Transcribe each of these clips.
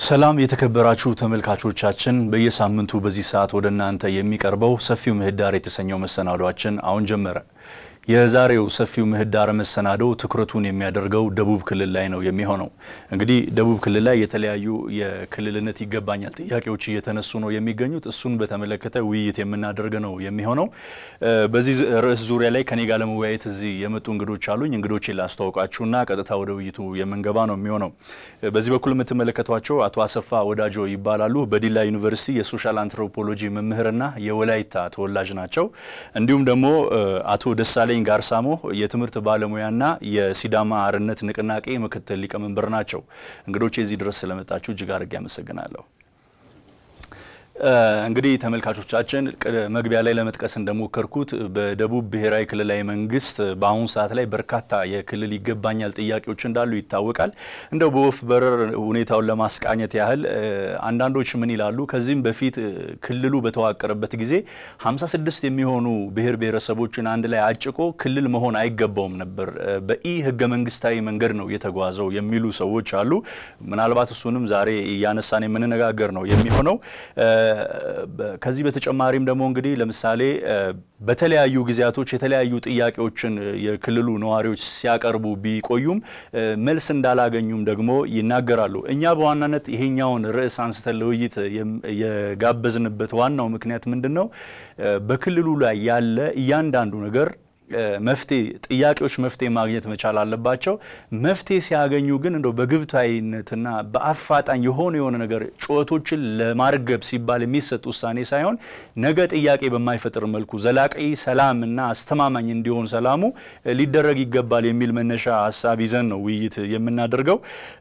ሰላም የተከበራችሁ ተመልካቾቻችን፣ በየሳምንቱ በዚህ ሰዓት ወደ እናንተ የሚቀርበው ሰፊው ምህዳር የተሰኘው መሰናዷችን አሁን ጀመረ። የዛሬው ሰፊው ምህዳር መሰናዶ ትኩረቱን የሚያደርገው ደቡብ ክልል ላይ ነው የሚሆነው። እንግዲህ ደቡብ ክልል ላይ የተለያዩ የክልልነት ይገባኛል ጥያቄዎች እየተነሱ ነው የሚገኙት። እሱን በተመለከተ ውይይት የምናደርግ ነው የሚሆነው። በዚህ ርዕስ ዙሪያ ላይ ከኔ ጋር ለመወያየት እዚህ የመጡ እንግዶች አሉኝ። እንግዶችን ላስተዋውቃችሁና ቀጥታ ወደ ውይይቱ የምንገባ ነው የሚሆነው። በዚህ በኩል የምትመለከቷቸው አቶ አሰፋ ወዳጆ ይባላሉ። በዲላ ዩኒቨርሲቲ የሶሻል አንትሮፖሎጂ መምህርና የወላይታ ተወላጅ ናቸው። እንዲሁም ደግሞ አቶ ደሳለኝ ጋርሳሞ የትምህርት ባለሙያና የሲዳማ አርነት ንቅናቄ ምክትል ሊቀመንበር ናቸው። እንግዶች የዚህ ድረስ ስለመጣችሁ እጅግ አድርጌ አመሰግናለሁ። እንግዲህ ተመልካቾቻችን መግቢያ ላይ ለመጥቀስ እንደሞከርኩት በደቡብ ብሔራዊ ክልላዊ መንግስት በአሁኑ ሰዓት ላይ በርካታ የክልል ይገባኛል ጥያቄዎች እንዳሉ ይታወቃል። እንደው በወፍ በረር ሁኔታውን ለማስቃኘት ያህል አንዳንዶች ምን ይላሉ? ከዚህም በፊት ክልሉ በተዋቀረበት ጊዜ 56 የሚሆኑ ብሔር ብሔረሰቦችን አንድ ላይ አጭቆ ክልል መሆን አይገባውም ነበር፣ በኢ ህገ መንግስታዊ መንገድ ነው የተጓዘው የሚሉ ሰዎች አሉ። ምናልባት እሱንም ዛሬ እያነሳን የምንነጋገር ነው የሚሆነው። ከዚህ በተጨማሪም ደግሞ እንግዲህ ለምሳሌ በተለያዩ ጊዜያቶች የተለያዩ ጥያቄዎችን የክልሉ ነዋሪዎች ሲያቀርቡ ቢቆዩም መልስ እንዳላገኙም ደግሞ ይናገራሉ። እኛ በዋናነት ይሄኛውን ርዕስ አንስተን ለውይይት የጋበዝንበት ዋናው ምክንያት ምንድን ነው? በክልሉ ላይ ያለ እያንዳንዱ ነገር መፍትሄ ጥያቄዎች መፍትሄ ማግኘት መቻል አለባቸው። መፍትሄ ሲያገኙ ግን እንደው በግብታዊነትና በአፋጣኝ የሆነ የሆነ ነገር ጩኸቶችን ለማርገብ ሲባል የሚሰጥ ውሳኔ ሳይሆን ነገ ጥያቄ በማይፈጥር መልኩ ዘላቂ ሰላም እና አስተማማኝ እንዲሆን ሰላሙ ሊደረግ ይገባል የሚል መነሻ ሀሳብ ይዘን ነው ውይይት የምናደርገው።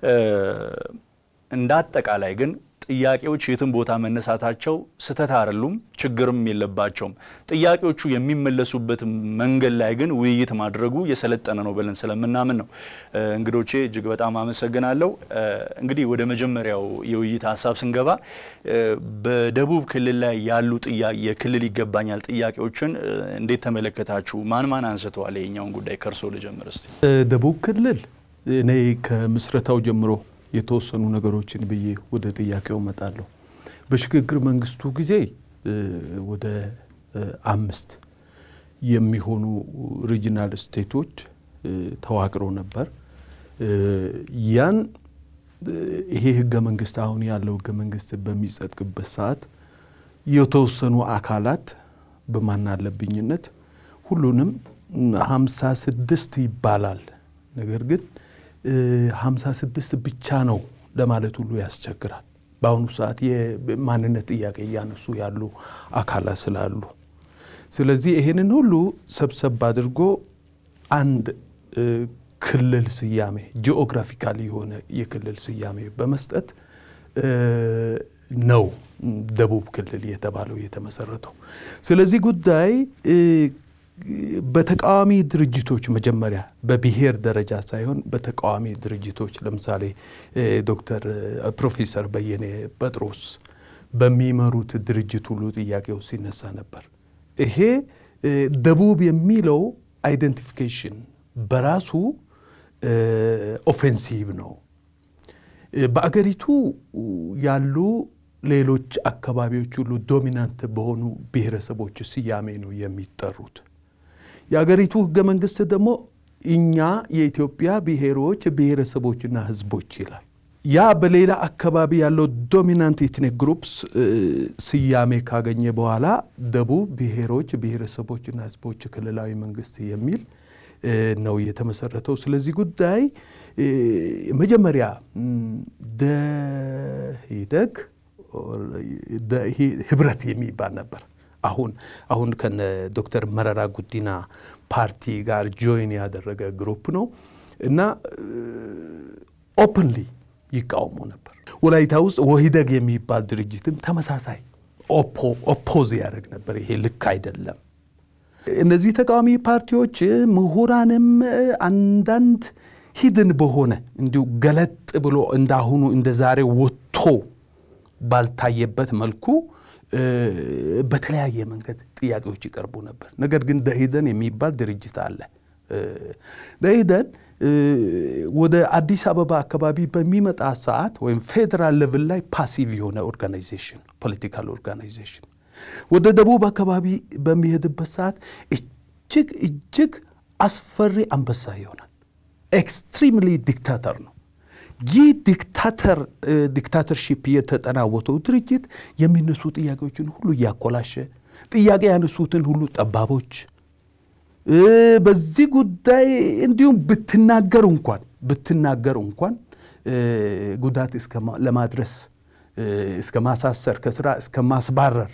እንደ አጠቃላይ ግን ጥያቄዎች የትም ቦታ መነሳታቸው ስህተት አይደሉም፣ ችግርም የለባቸውም። ጥያቄዎቹ የሚመለሱበት መንገድ ላይ ግን ውይይት ማድረጉ የሰለጠነ ነው ብለን ስለምናምን ነው። እንግዶቼ እጅግ በጣም አመሰግናለሁ። እንግዲህ ወደ መጀመሪያው የውይይት ሀሳብ ስንገባ በደቡብ ክልል ላይ ያሉ የክልል ይገባኛል ጥያቄዎችን እንዴት ተመለከታችሁ? ማን ማን አንስተዋል? ይኸኛውን ጉዳይ ከእርሶ ልጀምር እስቲ። ደቡብ ክልል እኔ ከምስረታው ጀምሮ የተወሰኑ ነገሮችን ብዬ ወደ ጥያቄው እመጣለሁ። በሽግግር መንግስቱ ጊዜ ወደ አምስት የሚሆኑ ሪጂናል ስቴቶች ተዋቅረው ነበር። ያን ይሄ ህገ መንግስት አሁን ያለው ህገ መንግስት በሚጸድቅበት ሰዓት የተወሰኑ አካላት በማናለብኝነት ሁሉንም ሀምሳ ስድስት ይባላል ነገር ግን ሀምሳ ስድስት ብቻ ነው ለማለት ሁሉ ያስቸግራል። በአሁኑ ሰዓት የማንነት ጥያቄ እያነሱ ያሉ አካላት ስላሉ፣ ስለዚህ ይሄንን ሁሉ ሰብሰብ አድርጎ አንድ ክልል ስያሜ ጂኦግራፊካል የሆነ የክልል ስያሜ በመስጠት ነው ደቡብ ክልል የተባለው የተመሰረተው። ስለዚህ ጉዳይ በተቃዋሚ ድርጅቶች መጀመሪያ በብሔር ደረጃ ሳይሆን በተቃዋሚ ድርጅቶች ለምሳሌ ዶክተር ፕሮፌሰር በየኔ ጴጥሮስ በሚመሩት ድርጅት ሁሉ ጥያቄው ሲነሳ ነበር። ይሄ ደቡብ የሚለው አይደንቲፊኬሽን በራሱ ኦፌንሲቭ ነው። በአገሪቱ ያሉ ሌሎች አካባቢዎች ሁሉ ዶሚናንት በሆኑ ብሔረሰቦች ስያሜ ነው የሚጠሩት። የአገሪቱ ህገ መንግስት ደግሞ እኛ የኢትዮጵያ ብሔሮች ብሔረሰቦችና ህዝቦች ይላል። ያ በሌላ አካባቢ ያለው ዶሚናንት ኢትኒክ ግሩፕስ ስያሜ ካገኘ በኋላ ደቡብ ብሔሮች ብሔረሰቦችና ህዝቦች ክልላዊ መንግስት የሚል ነው የተመሰረተው። ስለዚህ ጉዳይ መጀመሪያ ደኢህዴግ ህብረት የሚባል ነበር። አሁን አሁን ከነ ዶክተር መረራ ጉዲና ፓርቲ ጋር ጆይን ያደረገ ግሩፕ ነው እና ኦፕንሊ ይቃወሙ ነበር። ወላይታ ውስጥ ወሂደግ የሚባል ድርጅትም ተመሳሳይ ኦፖዝ ያደርግ ነበር። ይሄ ልክ አይደለም። እነዚህ ተቃዋሚ ፓርቲዎች ምሁራንም አንዳንድ ሂድን በሆነ እንዲሁ ገለጥ ብሎ እንዳሁኑ እንደ ዛሬ ወጥቶ ባልታየበት መልኩ በተለያየ መንገድ ጥያቄዎች ይቀርቡ ነበር። ነገር ግን ደኢህዴን የሚባል ድርጅት አለ ደኢህዴን ወደ አዲስ አበባ አካባቢ በሚመጣ ሰዓት ወይም ፌዴራል ሌቭል ላይ ፓሲቭ የሆነ ኦርጋናይዜሽን ፖለቲካል ኦርጋናይዜሽን ወደ ደቡብ አካባቢ በሚሄድበት ሰዓት እጅግ እጅግ አስፈሪ አንበሳ ይሆናል። ኤክስትሪምሊ ዲክታተር ነው። ይህ ዲክታተር ዲክታተርሺፕ የተጠናወተው ድርጅት የሚነሱ ጥያቄዎችን ሁሉ እያኮላሸ ጥያቄ ያነሱትን ሁሉ ጠባቦች በዚህ ጉዳይ እንዲሁም ብትናገር እንኳን ብትናገር እንኳን ጉዳት ለማድረስ እስከ ማሳሰር ከስራ እስከ ማስባረር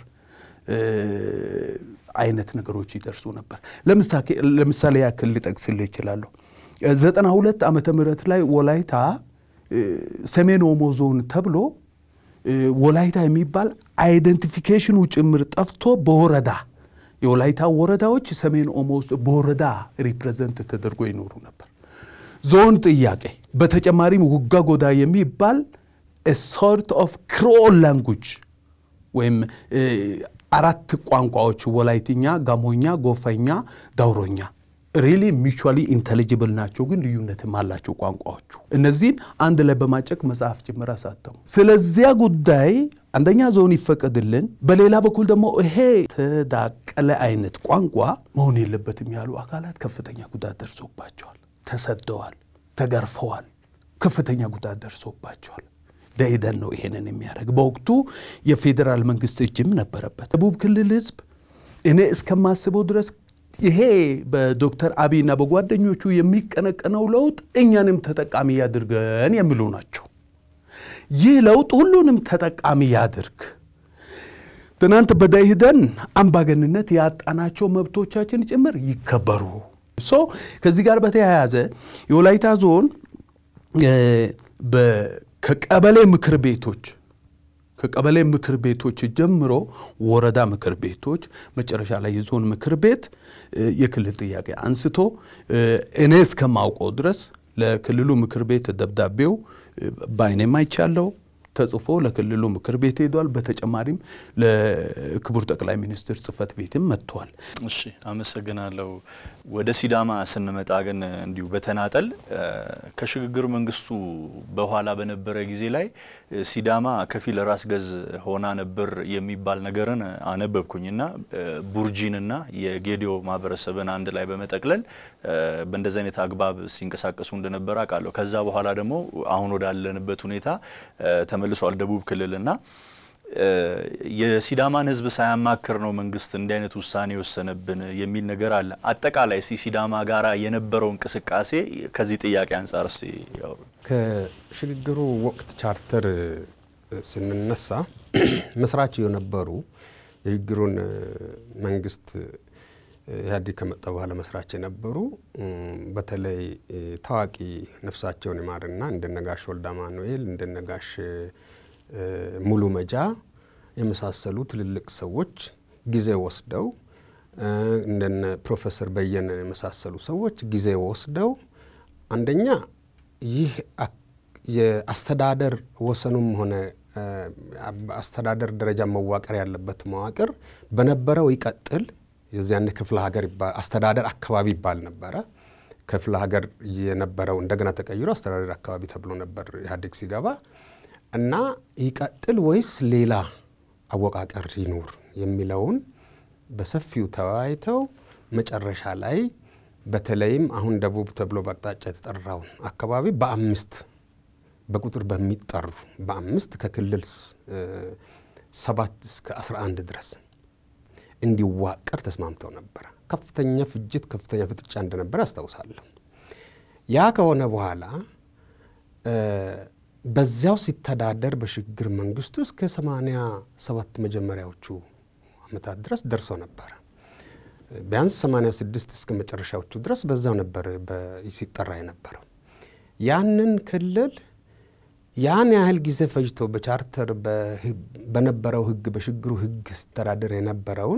አይነት ነገሮች ይደርሱ ነበር። ለምሳሌ ያክል ልጠቅስልህ እችላለሁ። ዘጠና ሁለት ዓመተ ምህረት ላይ ወላይታ ሰሜን ኦሞ ዞን ተብሎ ወላይታ የሚባል አይደንቲፊኬሽኑ ጭምር ጠፍቶ በወረዳ የወላይታ ወረዳዎች ሰሜን ኦሞ ውስጥ በወረዳ ሪፕሬዘንት ተደርጎ ይኖሩ ነበር። ዞን ጥያቄ በተጨማሪም ውጋ ጎዳ የሚባል ሶርት ኦፍ ክሮል ላንጉጅ ወይም አራት ቋንቋዎች ወላይትኛ፣ ጋሞኛ፣ ጎፈኛ፣ ዳውሮኛ ሪሊ ሚቹዋሊ ኢንቴሊጅብል ናቸው፣ ግን ልዩነትም አላቸው ቋንቋዎቹ። እነዚህን አንድ ላይ በማጨቅ መጽሐፍ ጭምር አሳተሙ። ስለዚያ ጉዳይ አንደኛ ዞን ይፈቀድልን፣ በሌላ በኩል ደግሞ ይሄ ተዳቀለ አይነት ቋንቋ መሆን የለበትም ያሉ አካላት ከፍተኛ ጉዳት ደርሶባቸዋል። ተሰደዋል፣ ተገርፈዋል፣ ከፍተኛ ጉዳት ደርሶባቸዋል። ደኢህዴን ነው ይሄንን የሚያደርግ። በወቅቱ የፌዴራል መንግስት እጅም ነበረበት። ደቡብ ክልል ህዝብ እኔ እስከማስበው ድረስ ይሄ በዶክተር አብይና በጓደኞቹ የሚቀነቀነው ለውጥ እኛንም ተጠቃሚ ያድርገን የሚሉ ናቸው። ይህ ለውጥ ሁሉንም ተጠቃሚ ያድርግ። ትናንት በደኢህዴን አምባገንነት ያጣናቸው መብቶቻችን ጭምር ይከበሩ። ሶ ከዚህ ጋር በተያያዘ የወላይታ ዞን ከቀበሌ ምክር ቤቶች ከቀበሌ ምክር ቤቶች ጀምሮ ወረዳ ምክር ቤቶች መጨረሻ ላይ የዞን ምክር ቤት የክልል ጥያቄ አንስቶ እኔ እስከማውቀው ድረስ ለክልሉ ምክር ቤት ደብዳቤው በአይኔም አይቻለው ተጽፎ ለክልሉ ምክር ቤት ሄዷል። በተጨማሪም ለክቡር ጠቅላይ ሚኒስትር ጽህፈት ቤትም መጥቷል። እሺ፣ አመሰግናለሁ። ወደ ሲዳማ ስንመጣ ግን እንዲሁ በተናጠል ከሽግግር መንግስቱ በኋላ በነበረ ጊዜ ላይ ሲዳማ ከፊል ራስ ገዝ ሆና ነበር የሚባል ነገርን አነበብኩኝና ቡርጂንና የጌዲዮ ማህበረሰብን አንድ ላይ በመጠቅለል በእንደዚህ አይነት አግባብ ሲንቀሳቀሱ እንደነበረ አውቃለሁ። ከዛ በኋላ ደግሞ አሁን ወዳለንበት ሁኔታ ተመልሷል ደቡብ ክልልና የሲዳማን ሕዝብ ሳያማክር ነው መንግስት እንዲህ አይነት ውሳኔ የወሰነብን የሚል ነገር አለ። አጠቃላይ ሲ ሲዳማ ጋራ የነበረው እንቅስቃሴ ከዚህ ጥያቄ አንጻር ስ ከሽግግሩ ወቅት ቻርተር ስንነሳ መስራች የነበሩ የሽግግሩን መንግስት ኢህአዴግ ከመጣ በኋላ መስራች የነበሩ በተለይ ታዋቂ ነፍሳቸውን ይማርና እንደነጋሽ ወልደ አማኑኤል እንደነጋሽ ሙሉ መጃ የመሳሰሉ ትልልቅ ሰዎች ጊዜ ወስደው እንደነ ፕሮፌሰር በየነ የመሳሰሉ ሰዎች ጊዜ ወስደው አንደኛ ይህ የአስተዳደር ወሰኑም ሆነ አስተዳደር ደረጃ መዋቀር ያለበት መዋቅር በነበረው ይቀጥል። የዚያን ክፍለ ሀገር አስተዳደር አካባቢ ይባል ነበረ። ክፍለ ሀገር የነበረው እንደገና ተቀይሮ አስተዳደር አካባቢ ተብሎ ነበር ኢህአዴግ ሲገባ እና ይቀጥል ወይስ ሌላ አወቃቀር ይኑር የሚለውን በሰፊው ተወያይተው መጨረሻ ላይ በተለይም አሁን ደቡብ ተብሎ በአቅጣጫ የተጠራውን አካባቢ በአምስት በቁጥር በሚጠሩ በአምስት ከክልል ሰባት እስከ አስራ አንድ ድረስ እንዲዋቀር ተስማምተው ነበረ። ከፍተኛ ፍጅት፣ ከፍተኛ ፍጥጫ እንደነበረ አስታውሳለሁ። ያ ከሆነ በኋላ በዚያው ሲተዳደር በሽግግር መንግስቱ እስከ ሰማንያ ሰባት መጀመሪያዎቹ ዓመታት ድረስ ደርሶ ነበረ። ቢያንስ 86 እስከ መጨረሻዎቹ ድረስ በዛው ነበር ሲጠራ የነበረው። ያንን ክልል ያን ያህል ጊዜ ፈጅቶ በቻርተር በነበረው ህግ በሽግግሩ ህግ ሲተዳደር የነበረውን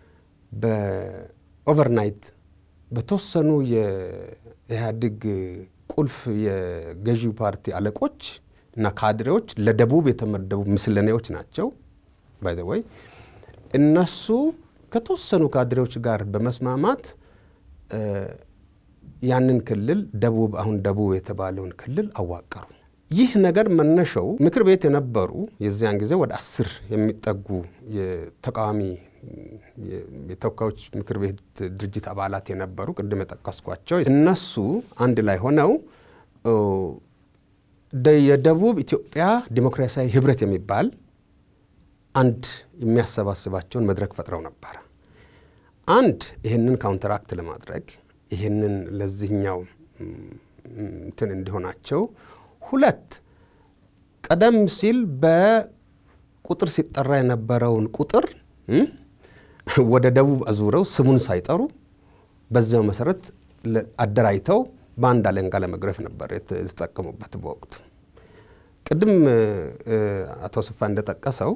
በኦቨርናይት በተወሰኑ የኢህአዴግ ቁልፍ የገዢው ፓርቲ አለቆች እና ካድሬዎች ለደቡብ የተመደቡ ምስለኔዎች ናቸው። ባይ ዘ ወይ እነሱ ከተወሰኑ ካድሬዎች ጋር በመስማማት ያንን ክልል ደቡብ አሁን ደቡብ የተባለውን ክልል አዋቀሩ። ይህ ነገር መነሻው ምክር ቤት የነበሩ የዚያን ጊዜ ወደ አስር የሚጠጉ የተቃዋሚ የተወካዮች ምክር ቤት ድርጅት አባላት የነበሩ ቅድም የጠቀስኳቸው እነሱ አንድ ላይ ሆነው የደቡብ ኢትዮጵያ ዲሞክራሲያዊ ህብረት የሚባል አንድ የሚያሰባስባቸውን መድረክ ፈጥረው ነበረ። አንድ ይህንን ካውንተራክት ለማድረግ ይህንን ለዚህኛው እንትን እንዲሆናቸው፣ ሁለት ቀደም ሲል በቁጥር ሲጠራ የነበረውን ቁጥር ወደ ደቡብ አዙረው ስሙን ሳይጠሩ በዚያው መሰረት አደራጅተው በአንድ አለንጋ ለመግረፍ ነበር የተጠቀሙበት። በወቅቱ ቅድም አቶ ስፋ እንደጠቀሰው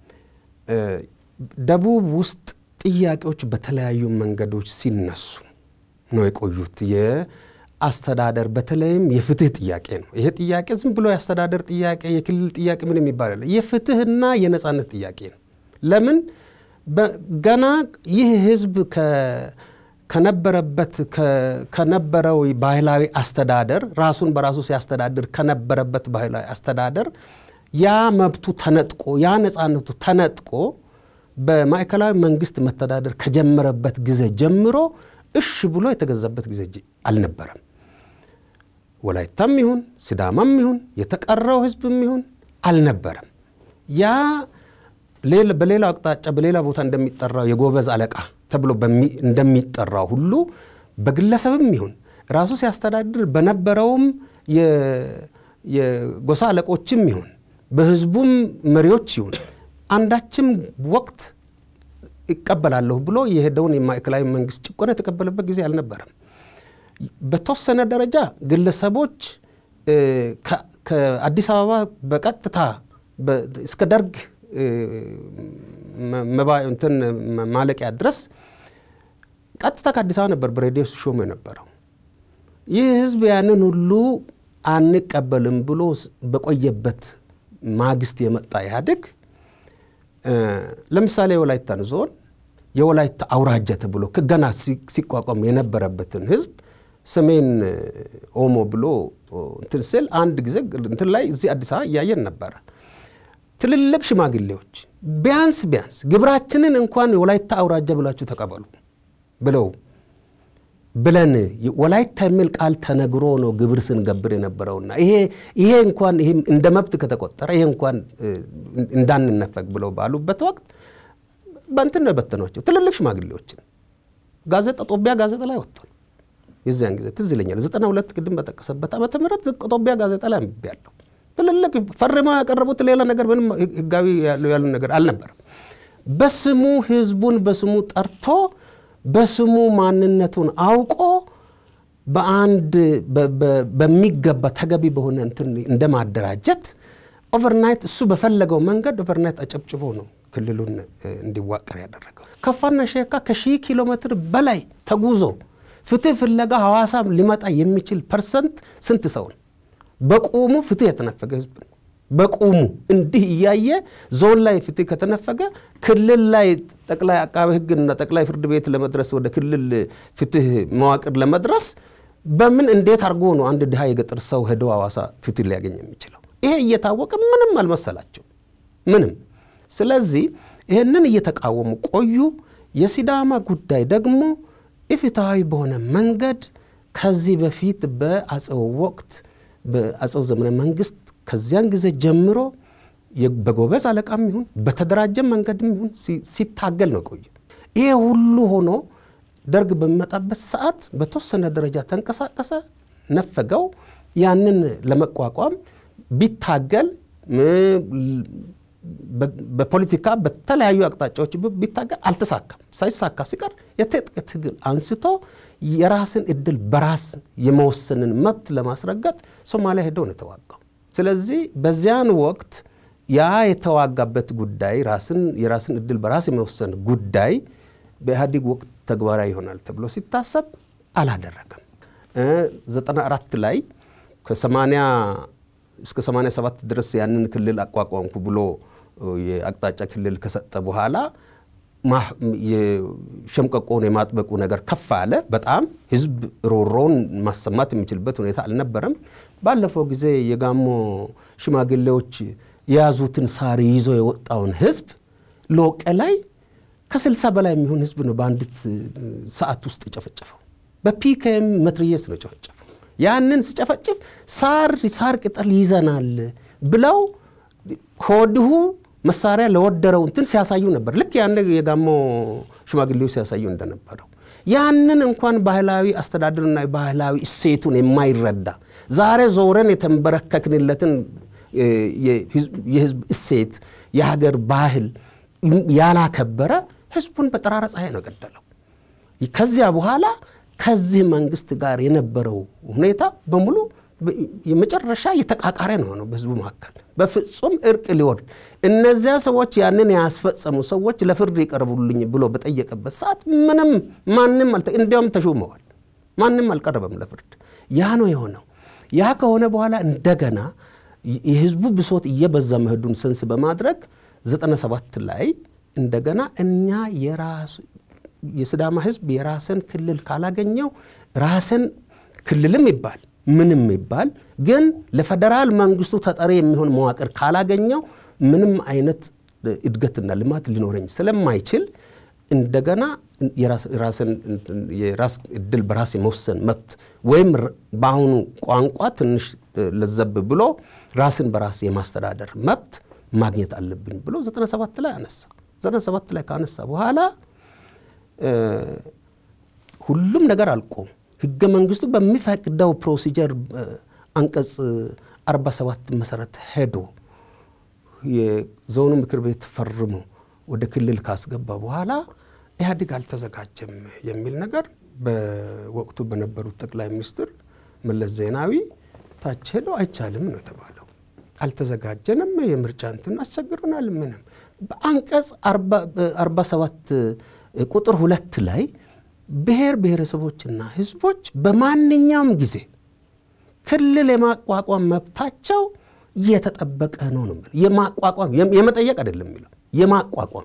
ደቡብ ውስጥ ጥያቄዎች በተለያዩ መንገዶች ሲነሱ ነው የቆዩት። የአስተዳደር በተለይም የፍትህ ጥያቄ ነው። ይሄ ጥያቄ ዝም ብሎ የአስተዳደር ጥያቄ፣ የክልል ጥያቄ ምን የሚባል አለ። የፍትህና የነጻነት ጥያቄ ነው። ለምን ገና ይህ ህዝብ ከነበረበት ከነበረው ባህላዊ አስተዳደር ራሱን በራሱ ሲያስተዳድር ከነበረበት ባህላዊ አስተዳደር ያ መብቱ ተነጥቆ ያ ነጻነቱ ተነጥቆ በማዕከላዊ መንግስት መተዳደር ከጀመረበት ጊዜ ጀምሮ እሽ ብሎ የተገዛበት ጊዜ አልነበረም። ወላይታም ይሁን ሲዳማም ይሁን የተቀረው ህዝብም ይሁን አልነበረም። ያ በሌላው አቅጣጫ በሌላ ቦታ እንደሚጠራው የጎበዝ አለቃ ተብሎ እንደሚጠራው ሁሉ በግለሰብም ይሁን ራሱ ሲያስተዳድር በነበረውም የጎሳ አለቆችም ይሁን በህዝቡም መሪዎች ይሁን አንዳችም ወቅት ይቀበላለሁ ብሎ የሄደውን የማዕከላዊ መንግስት ጭቆና የተቀበለበት ጊዜ አልነበረም። በተወሰነ ደረጃ ግለሰቦች ከአዲስ አበባ በቀጥታ እስከ ደርግ እንትን ማለቂያ ድረስ ቀጥታ ከአዲስ አበባ ነበር በሬዲዮ ሲሾሙ የነበረው። ይህ ህዝብ ያንን ሁሉ አንቀበልም ብሎ በቆየበት ማግስት የመጣ ኢህአዴግ ለምሳሌ የወላይታን ዞን የወላይታ አውራጃ ተብሎ ገና ሲቋቋም የነበረበትን ህዝብ ሰሜን ኦሞ ብሎ እንትን ስል አንድ ጊዜ እንትን ላይ እዚህ አዲስ አበባ እያየን ነበረ። ትልልቅ ሽማግሌዎች ቢያንስ ቢያንስ ግብራችንን እንኳን የወላይታ አውራጃ ብላችሁ ተቀበሉ ብለው ብለን ወላይታ የሚል ቃል ተነግሮ ነው ግብር ስንገብር የነበረውና ይሄ ይሄ እንኳን ይሄ እንደ መብት ከተቆጠረ ይሄ እንኳን እንዳንነፈግ ብለው ባሉበት ወቅት በእንትን ነው የበተኗቸው ትልልቅ ሽማግሌዎችን። ጋዜጣ ጦቢያ ጋዜጣ ላይ ወጥቷል። የዚያን ጊዜ ትዝ ይለኛል ዘጠና ሁለት ቅድም በጠቀሰበት ዓመተ ምህረት ጦቢያ ጋዜጣ ላይ አንብቤያለሁ። ትልልቅ ፈርመው ያቀረቡት ሌላ ነገር ምንም ህጋዊ ያሉ ነገር አልነበረም። በስሙ ህዝቡን በስሙ ጠርቶ በስሙ ማንነቱን አውቆ በአንድ በሚገባ ተገቢ በሆነ እንትን እንደ ማደራጀት ኦቨርናይት እሱ በፈለገው መንገድ ኦቨርናይት አጨብጭቦ ነው ክልሉን እንዲዋቀር ያደረገው። ከፋና ሼካ ከሺህ ኪሎ ሜትር በላይ ተጉዞ ፍትህ ፍለጋ ሐዋሳ ሊመጣ የሚችል ፐርሰንት ስንት ሰው ነው? በቁሙ ፍትህ የተነፈገ ህዝብ ነው። በቁሙ እንዲህ እያየ ዞን ላይ ፍትህ ከተነፈገ ክልል ላይ ጠቅላይ አቃቤ ህግና ጠቅላይ ፍርድ ቤት ለመድረስ ወደ ክልል ፍትህ መዋቅር ለመድረስ በምን እንዴት አድርጎ ነው አንድ ድሃ የገጠር ሰው ሄዶ ሐዋሳ ፍትህ ሊያገኝ የሚችለው? ይሄ እየታወቀ ምንም አልመሰላቸው ምንም። ስለዚህ ይህንን እየተቃወሙ ቆዩ። የሲዳማ ጉዳይ ደግሞ ኢፍትሐዊ በሆነ መንገድ ከዚህ በፊት በአጼው ወቅት በአጼው ዘመነ መንግስት ከዚያን ጊዜ ጀምሮ በጎበዝ አለቃም ይሁን በተደራጀ መንገድም ይሁን ሲታገል ነው ቆዩ። ይሄ ሁሉ ሆኖ ደርግ በሚመጣበት ሰዓት በተወሰነ ደረጃ ተንቀሳቀሰ፣ ነፈገው። ያንን ለመቋቋም ቢታገል በፖለቲካ በተለያዩ አቅጣጫዎች ቢታገል አልተሳካም። ሳይሳካ ሲቀር የትጥቅ ትግል አንስቶ የራስን እድል በራስ የመወሰንን መብት ለማስረገጥ ሶማሊያ ሄደው ነው የተዋጋው። ስለዚህ በዚያን ወቅት ያ የተዋጋበት ጉዳይ ራስን የራስን እድል በራስ የመወሰን ጉዳይ በኢህአዴግ ወቅት ተግባራዊ ይሆናል ተብሎ ሲታሰብ አላደረገም። ዘጠና አራት ላይ ከሰማንያ እስከ 87 ድረስ ያንን ክልል አቋቋምኩ ብሎ የአቅጣጫ ክልል ከሰጠ በኋላ ሸምቀቆውን የማጥበቁ ነገር ከፍ አለ። በጣም ህዝብ ሮሮውን ማሰማት የሚችልበት ሁኔታ አልነበረም። ባለፈው ጊዜ የጋሞ ሽማግሌዎች የያዙትን ሳር ይዞ የወጣውን ህዝብ ሎቄ ላይ ከስልሳ በላይ የሚሆን ህዝብ ነው በአንዲት ሰዓት ውስጥ የጨፈጨፈው። በፒኬም መትርየስ ነው የጨፈጨፈው። ያንን ሲጨፈጭፍ ሳር ሳር ቅጠል ይዘናል ብለው ከወዲሁ መሳሪያ ለወደረው እንትን ሲያሳዩ ነበር። ልክ ያን የጋሞ ሽማግሌዎች ሲያሳዩ እንደነበረው ያንን እንኳን ባህላዊ አስተዳደርና ባህላዊ እሴቱን የማይረዳ ዛሬ ዞረን የተንበረከክንለትን የህዝብ እሴት የሀገር ባህል ያላከበረ ህዝቡን በጠራራ ፀሐይ ነው ገደለው። ከዚያ በኋላ ከዚህ መንግስት ጋር የነበረው ሁኔታ በሙሉ የመጨረሻ የተቃቃረ ነው ነው በህዝቡ መካከል በፍጹም እርቅ ሊወርድ እነዚያ ሰዎች ያንን ያስፈጸሙ ሰዎች ለፍርድ ይቀርቡልኝ ብሎ በጠየቀበት ሰዓት ምንም ማንም እንዲያውም ተሾመዋል። ማንም አልቀረበም ለፍርድ። ያ ነው የሆነው። ያ ከሆነ በኋላ እንደገና የህዝቡ ብሶት እየበዛ መሄዱን ሰንስ በማድረግ 97 ላይ እንደገና እኛ የራሱ የስዳማ ህዝብ የራስን ክልል ካላገኘው ራስን ክልልም ይባል ምንም ይባል ግን ለፌዴራል መንግስቱ ተጠሪ የሚሆን መዋቅር ካላገኘው ምንም አይነት እድገትና ልማት ሊኖረኝ ስለማይችል እንደገና የራስን የራስ እድል በራስ የመወሰን መብት ወይም በአሁኑ ቋንቋ ትንሽ ለዘብ ብሎ ራስን በራስ የማስተዳደር መብት ማግኘት አለብኝ ብሎ 97 ላይ አነሳ። 97 ላይ ካነሳ በኋላ ሁሉም ነገር አልቆ ህገ መንግስቱ በሚፈቅደው ፕሮሲጀር አንቀጽ 47 መሰረት ሄዶ የዞኑ ምክር ቤት ፈርሞ ወደ ክልል ካስገባ በኋላ ኢህአዴግ አልተዘጋጀም የሚል ነገር በወቅቱ በነበሩት ጠቅላይ ሚኒስትር መለስ ዜናዊ ታች ሄደው አይቻልም ነው የተባለው። አልተዘጋጀንም፣ የምርጫ እንትን አስቸግሮናል። ምንም በአንቀጽ 47 ቁጥር ሁለት ላይ ብሔር ብሔረሰቦችና ህዝቦች በማንኛውም ጊዜ ክልል የማቋቋም መብታቸው እየተጠበቀ ነው ነው የማቋቋም የመጠየቅ አይደለም የሚለው የማቋቋም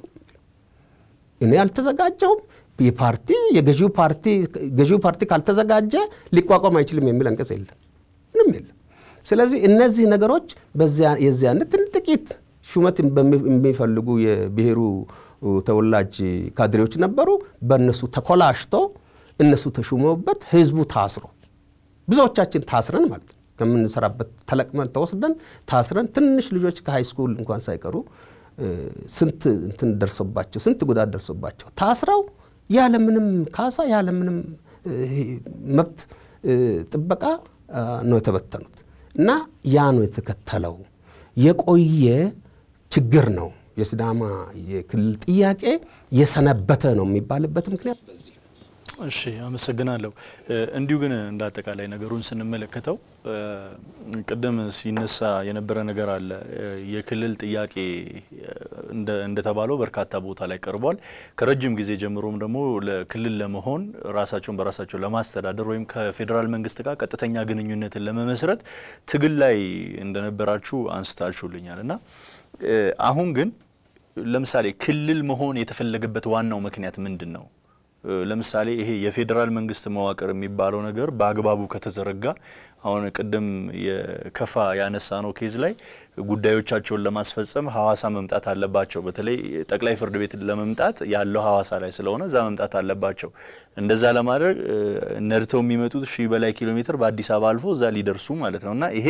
እኔ አልተዘጋጀውም የፓርቲ የገዢው ፓርቲ ገዢው ፓርቲ ካልተዘጋጀ ሊቋቋም አይችልም የሚል አንቀጽ የለም ምንም የለም ስለዚህ እነዚህ ነገሮች የዚያነት ጥቂት ሹመት የሚፈልጉ የብሔሩ ተወላጅ ካድሬዎች ነበሩ። በእነሱ ተኮላሽቶ እነሱ ተሹመውበት ህዝቡ ታስሮ ብዙዎቻችን ታስረን ማለት ነው ከምንሰራበት ተለቅመን ተወስደን ታስረን ትንሽ ልጆች ከሃይ ስኩል እንኳን ሳይቀሩ ስንት እንትን ደርሶባቸው ስንት ጉዳት ደርሶባቸው ታስረው ያለምንም ካሳ ያለምንም መብት ጥበቃ ነው የተበተኑት እና ያ ነው የተከተለው የቆየ ችግር ነው። የሲዳማ የክልል ጥያቄ የሰነበተ ነው የሚባልበት ምክንያት በዚህ እሺ አመሰግናለሁ። እንዲሁ ግን እንደ አጠቃላይ ነገሩን ስንመለከተው ቅድም ሲነሳ የነበረ ነገር አለ። የክልል ጥያቄ እንደተባለው በርካታ ቦታ ላይ ቀርቧል። ከረጅም ጊዜ ጀምሮም ደግሞ ለክልል ለመሆን ራሳቸውን በራሳቸው ለማስተዳደር ወይም ከፌዴራል መንግስት ጋር ቀጥተኛ ግንኙነትን ለመመስረት ትግል ላይ እንደነበራችሁ አንስታችሁልኛል እና አሁን ግን ለምሳሌ ክልል መሆን የተፈለገበት ዋናው ምክንያት ምንድን ነው? ለምሳሌ ይሄ የፌዴራል መንግስት መዋቅር የሚባለው ነገር በአግባቡ ከተዘረጋ አሁን ቅድም የከፋ ያነሳ ነው ኬዝ ላይ ጉዳዮቻቸውን ለማስፈጸም ሐዋሳ መምጣት አለባቸው። በተለይ ጠቅላይ ፍርድ ቤት ለመምጣት ያለው ሐዋሳ ላይ ስለሆነ እዛ መምጣት አለባቸው። እንደዛ ለማድረግ ነድተው የሚመጡት ሺህ በላይ ኪሎ ሜትር በአዲስ አበባ አልፎ እዛ ሊደርሱ ማለት ነው እና ይሄ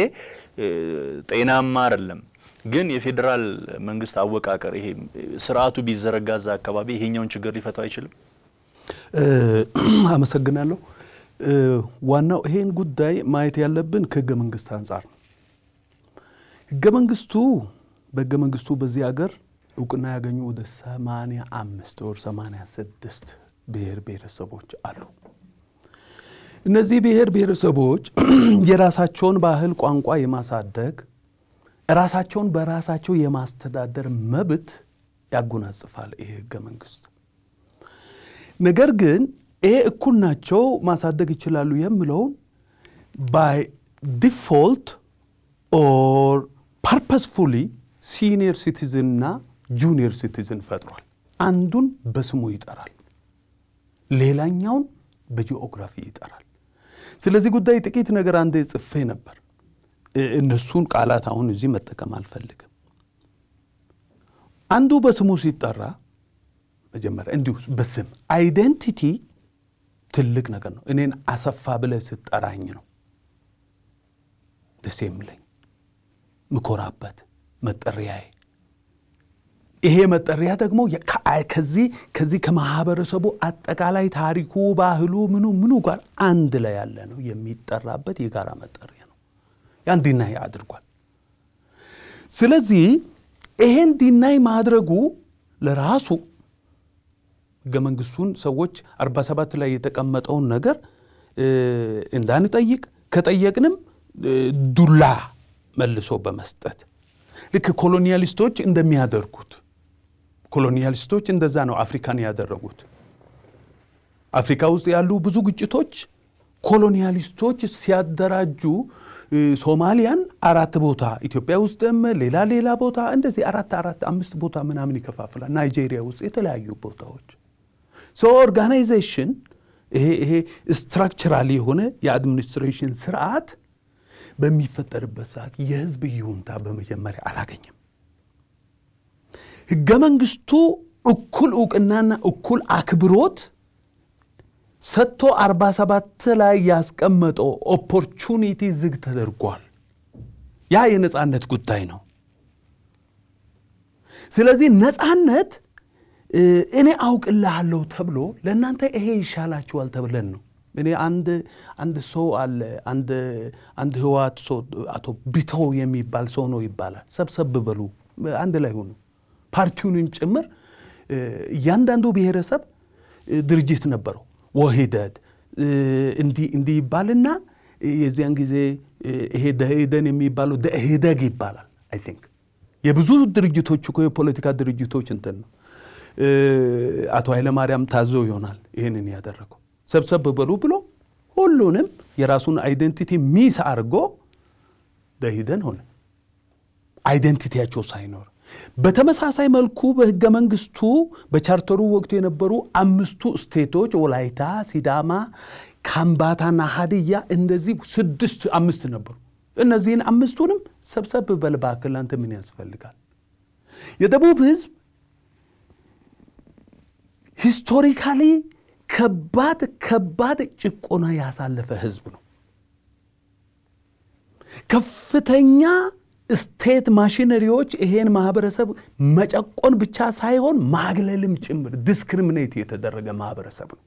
ጤናማ አይደለም። ግን የፌዴራል መንግስት አወቃቀር ይሄ ስርዓቱ ቢዘረጋ እዛ አካባቢ ይሄኛውን ችግር ሊፈታው አይችልም። አመሰግናለሁ። ዋናው ይሄን ጉዳይ ማየት ያለብን ከህገ መንግስት አንጻር ነው። ህገ መንግስቱ በህገ መንግስቱ በዚህ ሀገር እውቅና ያገኙ ወደ ሰማንያ አምስት ወር ሰማንያ ስድስት ብሔር ብሔረሰቦች አሉ። እነዚህ ብሔር ብሔረሰቦች የራሳቸውን ባህል፣ ቋንቋ የማሳደግ ራሳቸውን በራሳቸው የማስተዳደር መብት ያጎናጽፋል ይሄ ህገ መንግስት። ነገር ግን ይሄ እኩል ናቸው ማሳደግ ይችላሉ የምለውን ባይ ዲፎልት ኦር ፐርፐስፉሊ ሲኒየር ሲቲዝን እና ጁኒየር ሲቲዝን ፈጥሯል። አንዱን በስሙ ይጠራል፣ ሌላኛውን በጂኦግራፊ ይጠራል። ስለዚህ ጉዳይ ጥቂት ነገር አንዴ ጽፌ ነበር። እነሱን ቃላት አሁን እዚህ መጠቀም አልፈልግም። አንዱ በስሙ ሲጠራ መጀመሪያ እንዲሁ በስም አይደንቲቲ ትልቅ ነገር ነው። እኔን አሰፋ ብለህ ስጠራኝ ነው ደስ የሚለኝ ምኮራበት መጠሪያዬ። ይሄ መጠሪያ ደግሞ ከዚህ ከዚህ ከማህበረሰቡ አጠቃላይ ታሪኩ፣ ባህሉ፣ ምኑ ምኑ ጋር አንድ ላይ ያለ ነው የሚጠራበት የጋራ መጠሪያ ነው። ያን ዲናይ አድርጓል። ስለዚህ ይሄን ዲናይ ማድረጉ ለራሱ ህገ መንግስቱን ሰዎች 47 ላይ የተቀመጠውን ነገር እንዳንጠይቅ ከጠየቅንም ዱላ መልሶ በመስጠት ልክ ኮሎኒያሊስቶች እንደሚያደርጉት ኮሎኒያሊስቶች እንደዛ ነው አፍሪካን ያደረጉት። አፍሪካ ውስጥ ያሉ ብዙ ግጭቶች ኮሎኒያሊስቶች ሲያደራጁ ሶማሊያን አራት ቦታ ኢትዮጵያ ውስጥም ሌላ ሌላ ቦታ እንደዚህ አራት አራት አምስት ቦታ ምናምን ይከፋፍላል። ናይጄሪያ ውስጥ የተለያዩ ቦታዎች ሶ ኦርጋናይዜሽን ይሄ ይሄ ስትራክቸራል የሆነ የአድሚኒስትሬሽን ስርዓት በሚፈጠርበት ሰዓት የህዝብ ይሁንታ በመጀመሪያ አላገኘም። ህገ መንግስቱ እኩል እውቅናና እኩል አክብሮት ሰጥቶ 47 ላይ ያስቀመጠው ኦፖርቹኒቲ ዝግ ተደርጓል። ያ የነፃነት ጉዳይ ነው። ስለዚህ ነፃነት እኔ አውቅልሃለሁ ተብሎ ለእናንተ ይሄ ይሻላችኋል ተብለን ነው። እኔ አንድ አንድ ሰው አለ አንድ አንድ ህወሓት ሰው አቶ ቢተው የሚባል ሰው ነው ይባላል። ሰብሰብ በሉ አንድ ላይ ሆኑ ፓርቲውንን ጭምር እያንዳንዱ ብሔረሰብ ድርጅት ነበረው ወሂደት እንዲህ ይባልና የዚያን ጊዜ ይሄ ደኢህዴን የሚባለው ደኢህዴግ ይባላል። አይ ቲንክ የብዙ ድርጅቶች እኮ የፖለቲካ ድርጅቶች እንትን ነው። አቶ ኃይለማርያም ታዘው ይሆናል ይህንን ያደረገው። ሰብሰብ በሉ ብሎ ሁሉንም የራሱን አይደንቲቲ ሚስ አድርጎ ደኢህዴን ሆነ አይደንቲቲያቸው ሳይኖር በተመሳሳይ መልኩ በህገ መንግስቱ በቻርተሩ ወቅቱ የነበሩ አምስቱ ስቴቶች ወላይታ፣ ሲዳማ፣ ካምባታና ሀዲያ እንደዚህ ስድስት አምስት ነበሩ። እነዚህን አምስቱንም ሰብሰብ በል እባክህ ለአንተ ምን ያስፈልጋል? የደቡብ ህዝብ ሂስቶሪካሊ ከባድ ከባድ ጭቆና ያሳለፈ ህዝብ ነው። ከፍተኛ ስቴት ማሽነሪዎች ይሄን ማህበረሰብ መጨቆን ብቻ ሳይሆን ማግለልም ጭምር ዲስክሪሚኔት የተደረገ ማህበረሰብ ነው።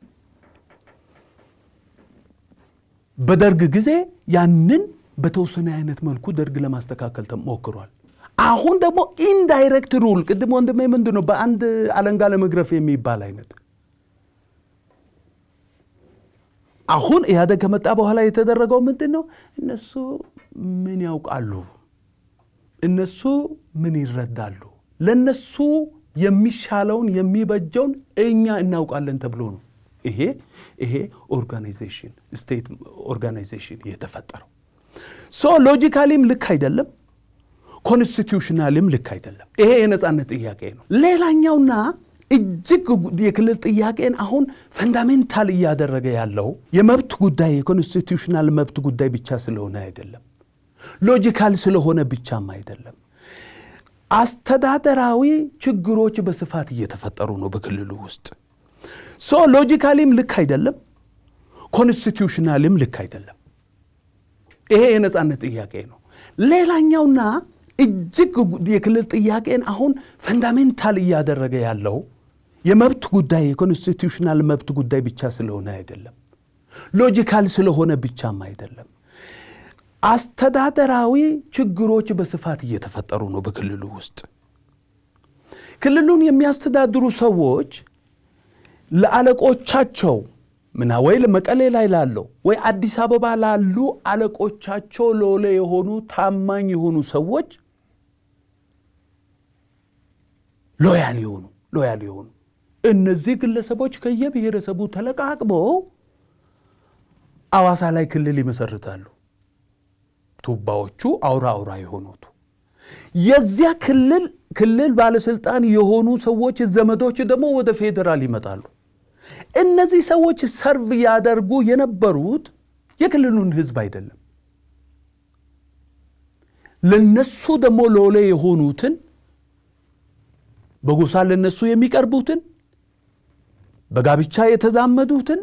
በደርግ ጊዜ ያንን በተወሰነ አይነት መልኩ ደርግ ለማስተካከል ተሞክሯል። አሁን ደግሞ ኢንዳይሬክት ሩል ቅድም ወንድሜ ምንድን ነው በአንድ አለንጋ ለመግረፍ የሚባል አይነት አሁን ኢህአደግ ከመጣ በኋላ የተደረገው ምንድን ነው? እነሱ ምን ያውቃሉ? እነሱ ምን ይረዳሉ? ለነሱ የሚሻለውን የሚበጀውን እኛ እናውቃለን ተብሎ ነው ይሄ ይሄ ኦርጋናይዜሽን ስቴት ኦርጋናይዜሽን የተፈጠረው። ሶ ሎጂካሊም ልክ አይደለም፣ ኮንስቲቱሽናልም ልክ አይደለም። ይሄ የነፃነት ጥያቄ ነው። ሌላኛውና እጅግ የክልል ጥያቄን አሁን ፈንዳሜንታል እያደረገ ያለው የመብት ጉዳይ የኮንስቲቱሽናል መብት ጉዳይ ብቻ ስለሆነ አይደለም፣ ሎጂካል ስለሆነ ብቻም አይደለም። አስተዳደራዊ ችግሮች በስፋት እየተፈጠሩ ነው በክልሉ ውስጥ። ሶ ሎጂካሊም ልክ አይደለም፣ ኮንስቲቱሽናልም ልክ አይደለም። ይሄ የነፃነት ጥያቄ ነው። ሌላኛውና እጅግ የክልል ጥያቄን አሁን ፈንዳሜንታል እያደረገ ያለው የመብት ጉዳይ የኮንስቲቱሽናል መብት ጉዳይ ብቻ ስለሆነ አይደለም፣ ሎጂካል ስለሆነ ብቻም አይደለም። አስተዳደራዊ ችግሮች በስፋት እየተፈጠሩ ነው በክልሉ ውስጥ። ክልሉን የሚያስተዳድሩ ሰዎች ለአለቆቻቸው ምና ወይ መቀሌ ላይ ላለው ወይ አዲስ አበባ ላሉ አለቆቻቸው ሎሌ የሆኑ ታማኝ የሆኑ ሰዎች ሎያል የሆኑ ሎያል የሆኑ እነዚህ ግለሰቦች ከየብሔረሰቡ ተለቃቅመው አዋሳ ላይ ክልል ይመሰርታሉ። ቱባዎቹ አውራ አውራ የሆኑት የዚያ ክልል ክልል ባለስልጣን የሆኑ ሰዎች ዘመዶች ደግሞ ወደ ፌዴራል ይመጣሉ። እነዚህ ሰዎች ሰርቭ ያደርጉ የነበሩት የክልሉን ህዝብ አይደለም። ለነሱ ደግሞ ሎሌ የሆኑትን በጎሳ ለነሱ የሚቀርቡትን በጋብቻ የተዛመዱትን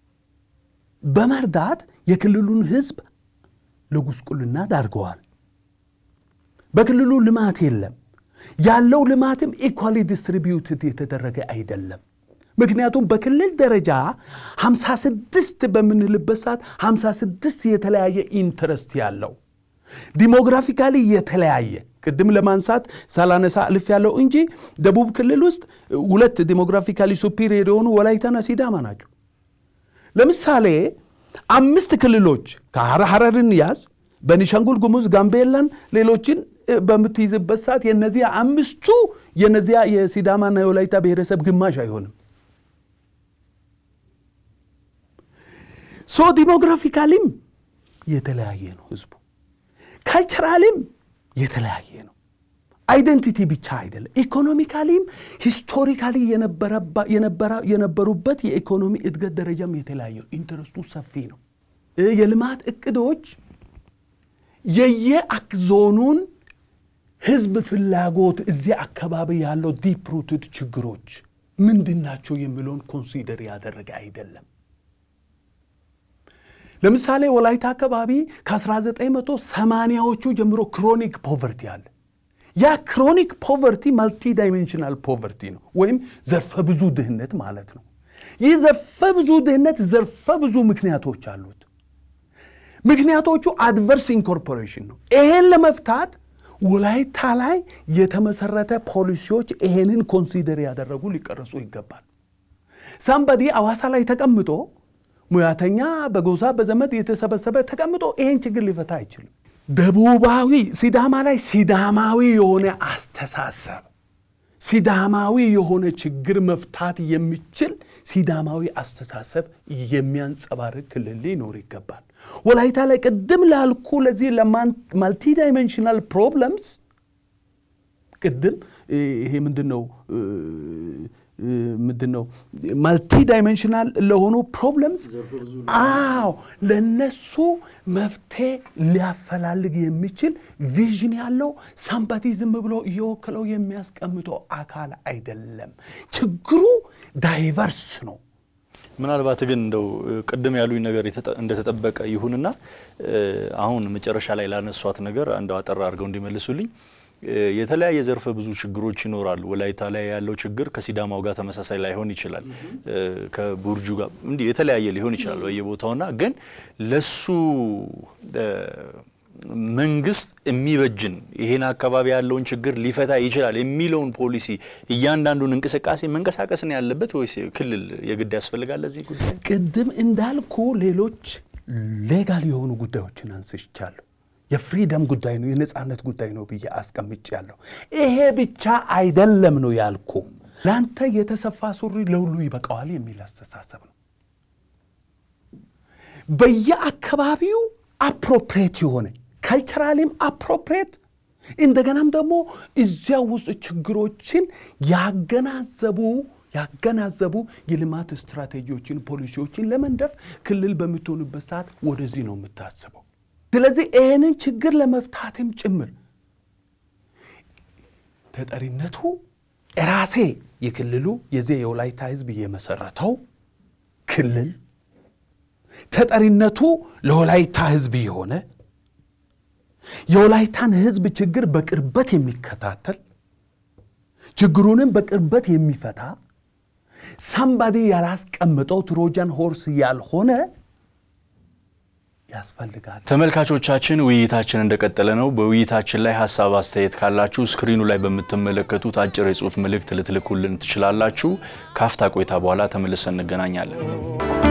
በመርዳት የክልሉን ህዝብ ለጉስቁልና ዳርገዋል። በክልሉ ልማት የለም። ያለው ልማትም ኢኳሊ ዲስትሪቢዩትድ የተደረገ አይደለም። ምክንያቱም በክልል ደረጃ 56 በምንልበት ሰዓት 56 የተለያየ ኢንትረስት ያለው ዲሞግራፊካሊ የተለያየ ቅድም ለማንሳት ሳላነሳ አልፍ ያለው እንጂ ደቡብ ክልል ውስጥ ሁለት ዲሞግራፊካሊ ሱፒሪየር የሆኑ ወላይታና ሲዳማ ናቸው። ለምሳሌ አምስት ክልሎች ከሐረርን ያዝ፣ በኒሻንጉል ጉሙዝ፣ ጋምቤላን፣ ሌሎችን በምትይዝበት ሰዓት የነዚያ አምስቱ የነዚያ የሲዳማና የወላይታ ብሔረሰብ ግማሽ አይሆንም። ሶ ዲሞግራፊካሊም የተለያየ ነው ህዝቡ፣ ካልቸራሊም የተለያየ ነው። አይደንቲቲ ብቻ አይደለም፣ ኢኮኖሚካሊም ሂስቶሪካሊ የነበሩበት የኢኮኖሚ እድገት ደረጃም የተለያየ ነው። ኢንተረስቱ ሰፊ ነው። የልማት እቅዶች የየዞኑን ህዝብ ፍላጎት እዚያ አካባቢ ያለው ዲፕ ሩትድ ችግሮች ምንድን ናቸው የሚለውን ኮንሲደር ያደረገ አይደለም። ለምሳሌ ወላይታ አካባቢ ከ1980ዎቹ ጀምሮ ክሮኒክ ፖቨርቲ አለ። ያ ክሮኒክ ፖቨርቲ ማልቲ ዳይሜንሽናል ፖቨርቲ ነው፣ ወይም ዘርፈ ብዙ ድህነት ማለት ነው። ይህ ዘርፈ ብዙ ድህነት ዘርፈ ብዙ ምክንያቶች አሉት። ምክንያቶቹ አድቨርስ ኢንኮርፖሬሽን ነው። ይሄን ለመፍታት ወላይታ ላይ የተመሰረተ ፖሊሲዎች ይሄንን ኮንሲደር ያደረጉ ሊቀረጹ ይገባል። ሳምባዲ አዋሳ ላይ ተቀምጦ ሙያተኛ በጎሳ በዘመድ የተሰበሰበ ተቀምጦ ይሄን ችግር ሊፈታ አይችልም። ደቡባዊ ሲዳማ ላይ ሲዳማዊ የሆነ አስተሳሰብ ሲዳማዊ የሆነ ችግር መፍታት የሚችል ሲዳማዊ አስተሳሰብ የሚያንጸባርቅ ክልል ሊኖር ይገባል። ወላይታ ላይ ቅድም ላልኩ ለዚህ ለማልቲ ዳይሜንሽናል ፕሮብለምስ ቅድም ይሄ ምንድን ነው ምንድን ነው ማልቲ ዳይሜንሽናል ለሆኑ ፕሮብለምስ አዎ ለነሱ መፍትሄ ሊያፈላልግ የሚችል ቪዥን ያለው ሳምባቲ ዝም ብሎ እየወክለው የሚያስቀምጠው አካል አይደለም። ችግሩ ዳይቨርስ ነው። ምናልባት ግን እንደው ቅድም ያሉኝ ነገር እንደተጠበቀ ይሁንና አሁን መጨረሻ ላይ ላነሷት ነገር እንደው አጠር አድርገው እንዲመልሱልኝ የተለያየ ዘርፈ ብዙ ችግሮች ይኖራሉ። ወላይታ ላይ ያለው ችግር ከሲዳማው ጋር ተመሳሳይ ላይሆን ይችላል። ከቡርጁ ጋር እንዲህ የተለያየ ሊሆን ይችላል በየቦታውና ግን ለሱ መንግስት የሚበጅን ይሄን አካባቢ ያለውን ችግር ሊፈታ ይችላል የሚለውን ፖሊሲ እያንዳንዱን እንቅስቃሴ መንቀሳቀስ ነው ያለበት ወይስ ክልል የግድ ያስፈልጋል? ለዚህ ጉዳይ ቅድም እንዳልኩ ሌሎች ሌጋል የሆኑ ጉዳዮችን አንስቻለሁ። የፍሪደም ጉዳይ ነው፣ የነፃነት ጉዳይ ነው ብዬ አስቀምጫለሁ። ይሄ ብቻ አይደለም ነው ያልኩ። ለአንተ የተሰፋ ሱሪ ለሁሉ ይበቃዋል የሚል አስተሳሰብ ነው። በየአካባቢው አፕሮፕሬት የሆነ ካልቸራሊም አፕሮፕሬት እንደገናም ደግሞ እዚያ ውስጥ ችግሮችን ያገናዘቡ ያገናዘቡ የልማት ስትራቴጂዎችን፣ ፖሊሲዎችን ለመንደፍ ክልል በምትሆንበት ሰዓት ወደዚህ ነው የምታስበው። ስለዚህ ይህንን ችግር ለመፍታትም ጭምር ተጠሪነቱ ራሴ የክልሉ የዚህ የወላይታ ህዝብ የመሰረተው ክልል ተጠሪነቱ ለወላይታ ህዝብ የሆነ የወላይታን ህዝብ ችግር በቅርበት የሚከታተል ችግሩንም በቅርበት የሚፈታ ሳምባዲ ያላስቀምጠው ትሮጃን ሆርስ ያልሆነ ያስፈልጋል። ተመልካቾቻችን ውይይታችን እንደቀጠለ ነው። በውይይታችን ላይ ሀሳብ አስተያየት ካላችሁ ስክሪኑ ላይ በምትመለከቱት አጭር የጽሁፍ መልእክት ልትልኩልን ትችላላችሁ። ካፍታ ቆይታ በኋላ ተመልሰን እንገናኛለን።